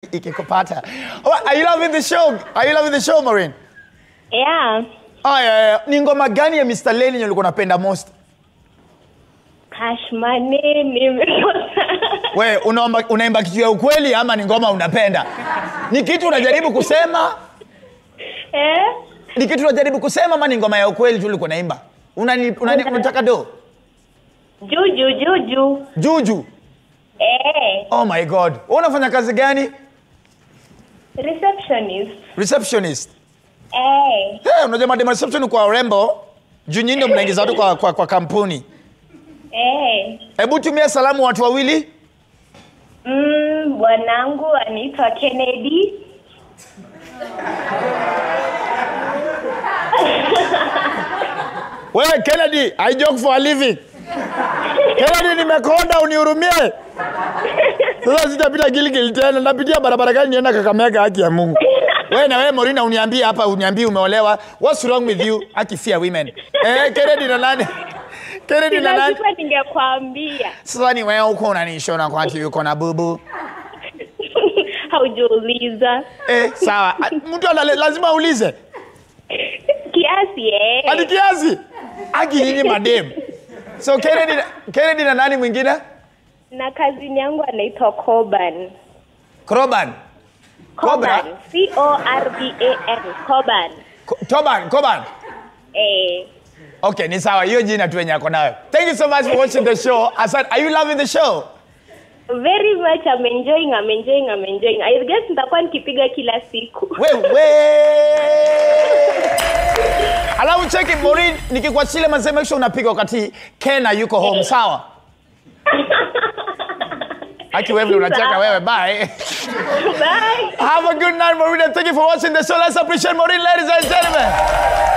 ikikupata. Oh, Are you loving the show? Are you loving the show, Maureen? Yeah. Aya, ni ngoma gani ya Mr. Lenny yenye ulikuwa unapenda most? Cash money nimekosa. We, unaomba unaimba kitu ya ukweli ama ni ngoma unapenda? Ni kitu unajaribu kusema? eh? Ni kitu unajaribu kusema ama ni ngoma ya ukweli tu ulikuwa unaimba? Unani, unani, unataka do? Juu juu juu juu. Juju. Eh. Oh my god. Wewe unafanya kazi gani? Receptionist. Receptionist. Eh. Hey, unajua madam reception kwa urembo juu nyinyi ndio mnaingiza watu kwa, kwa, kwa kampuni. Eh. Hebu tumia salamu watu wawili. Mm, bwanangu anaitwa Kennedy. Wewe Kennedy, I joke for a living. Kennedy nimekonda unihurumie. Sasa sitapita Gilgil tena, napitia barabara gani nienda Kakamega haki ya Mungu. Wewe na wewe Morina uniambie hapa uniambie umeolewa. What's wrong with you? Aki fear women. Eh, Kennedy na nani? Kennedy Si na nani? lazima ningekwambia. Sasa ni wewe uko unanishona kwa ati yuko na bubu. Haujauliza. Eh, sawa. Ah, Mtu ana lazima aulize. Kiasi eh. Hadi kiasi. Aki nyinyi madem. So Kennedy Kennedy na nani mwingine? Na kazini yangu anaitwa Coban. Kroban. Cobra? Coban. C O R B A N. Coban. Ko- Toban, Koban. Eh. Okay, ni sawa. Hiyo jina tu yenye ako nayo. Thank you so much for watching the show. Asante. Are you loving the show? Very much I'm enjoying, I'm enjoying, I'm enjoying. I guess nitakuwa nikipiga kila siku. Wewe. Alafu cheki Maureen, nikikuachilia mazee make sure unapiga wakati Kena yuko home, sawa? Aki wewe unacheka Sawa. wewe. Bye. Bye. Have a good night, Maureen, and thank you for watching the show. Let's appreciate Maureen, ladies and gentlemen.